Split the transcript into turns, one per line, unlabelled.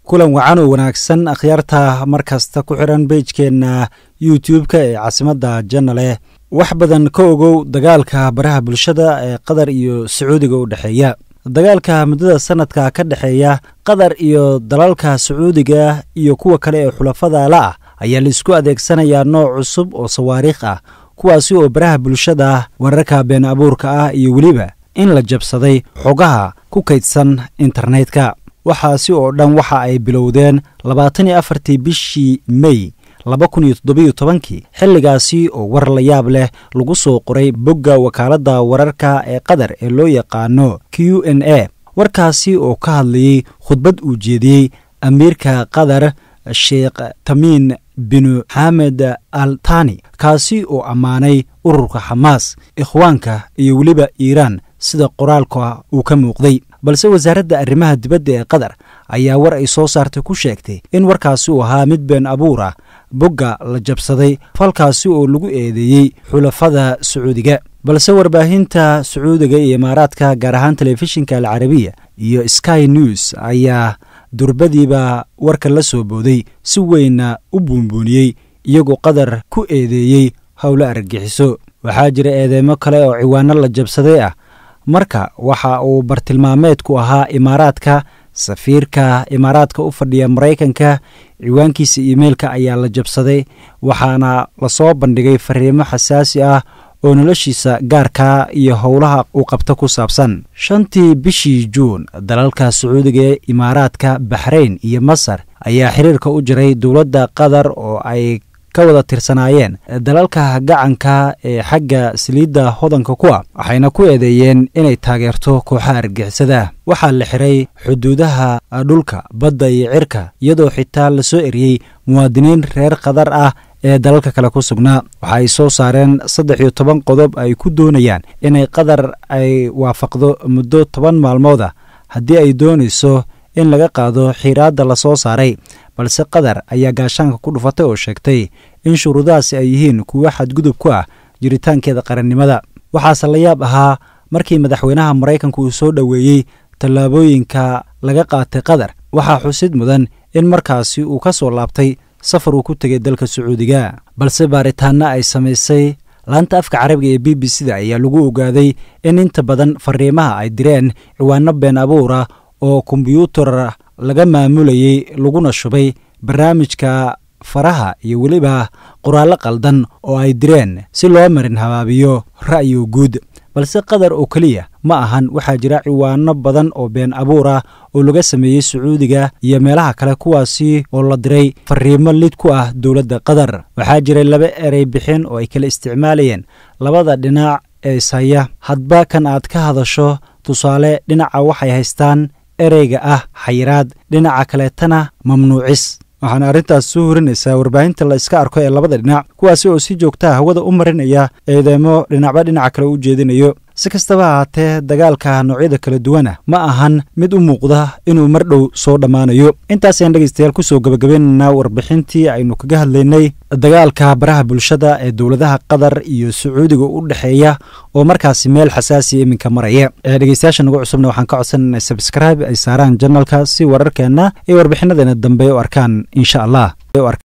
kulan wacan oo wanaagsan akhyaarta mar kasta ku xiran beijkeenna youtube-ka ee caasimadda janaleh wax badan ka ogow dagaalka baraha bulshada ee qatar iyo sacuudiga u dhexeeya dagaalka muddada sanadka ka dhexeeya qatar iyo dalalka sacuudiga iyo kuwa kale ee xulafada la ah ayaa laisku adeegsanayaa nooc cusub oo sawaariikh ah kuwaasi oo baraha bulshada wararka been abuurka ah iyo weliba in la jabsaday xogaha ku kaydsan internetka waxaasi oo dhan waxa ay bilowdeen labaatan iyo afartii bishii mey laba kun iyo toddobiyo tobankii xilligaasi oo war la yaab leh lagu soo qoray bogga wakaaladda wararka ee qatar ee loo yaqaano q n a warkaasi oo ka hadlayey khudbad uu jeediyey amiirka qatar sheekh tamiin binu xamed al tani kaasi oo ammaanay ururka xamaas ikhwaanka iyo weliba iiraan sida qoraalka uu ka muuqday balse wasaaradda arrimaha dibadda ee qatar ayaa war ay soo saartay ku sheegtay in warkaasi uu ahaa mid been abuur ah bogga la jabsaday falkaasi oo lagu eedeeyey xulafada sacuudiga balse warbaahinta sacuudiga iyo imaaraadka gaar ahaan telefishinka alcarabiya iyo sky news ayaa durbadiiba warka la soo booday si weynna u buunbuuniyey iyagoo qatar ku eedeeyey howlo argagixiso waxaa jira eedeemo kale oo ciwaano la jabsaday ah marka waxa uu bartilmaameedku ahaa imaaraadka safiirka imaaraadka u fadhiya maraykanka ciwaankiisa iimeilka ayaa la jabsaday waxaana lasoo bandhigay fariimo xasaasi ah oo noloshiisa gaarka iyo howlaha uu qabto ku saabsan shantii bishii juun dalalka sacuudiga ee imaaraadka baxrayn iyo masar ayaa xiriirka u jiray dowladda qatar oo ay ka wada tirsanaayeen dalalka gacanka ee xagga saliidda hodanka ku ah waxayna ku eedeeyeen inay taageerto kooxaha argixisada waxaa la xiray xuduudaha dhulka badda iyo cirka iyadoo xitaa lasoo eriyey muwaadiniin reer qatar ah ee dalalka kale ku sugnaa waxa ay soo saareen saddex iyo toban qodob ay ku doonayaan inay qatar ay waafaqdo muddo toban maalmood ah haddii ay doonayso in laga qaado xiiraadda lasoo saaray balse qatar ayaa gaashaanka ku dhufatay oo sheegtay in shuruudahaasi ay yihiin kuwo xadgudub ku ah jiritaankeeda qarannimada waxaase la yaab ahaa markii madaxweynaha maraykanka uu soo dhoweeyey tallaabooyinka laga qaatay qatar waxaa xusid mudan in markaasi uu ka soo laabtay safar uu ku tegay dalka sacuudiga balse baaritaanno ay samaysay laanta afka carabiga ee b b c da ayaa lagu ogaaday in inta badan fariimaha ay direen ciwaano been abuura oo kombyuutar laga maamulayey laguna shubay barnaamijka faraha iyo weliba qoraallo qaldan oo ay direen si loo marin habaabiyo ra'yiga guud balse qatar oo keliya ma ahan waxaa jira ciwaano badan oo been abuur ah oo laga sameeyey sacuudiga iyo meelaha kale kuwaasi oo la diray fariimo lid ku ah dowladda qatar waxaa jiray laba erey bixin oo ay kala isticmaalayeen labada dhinac ee ishaya hadba kan aad ka hadasho tusaale dhinaca waxay haystaan ereyga ah xayiraad dhinaca kaleetana mamnuucis waxaana arrintaas soo horinaysaa warbaahinta la iska arko ee labada dhinac kuwaasi oo si joogtaa hawada u marinaya eedeemo dhinacba dhinaca kale u jeedinayo si kastaba ahaatee dagaalka noocyada kala duwana ma ahan mid u muuqda inuu mar dhow soo dhammaanayo intaasayaan dhegeystayaal kusoo gabagabaynaynaa warbixintii aynu kaga hadlaynay dagaalka baraha bulshada ee dowladaha qatar iyo sacuudiga u dhexeeya oo markaasi meel xasaasiya iminka maraya dhegeystayaasha nagu cusubna waxaan ka codsanana sabscribe ay saaraan janalka si wararkeenna iyo warbixinadeena dambe u arkaan insha allah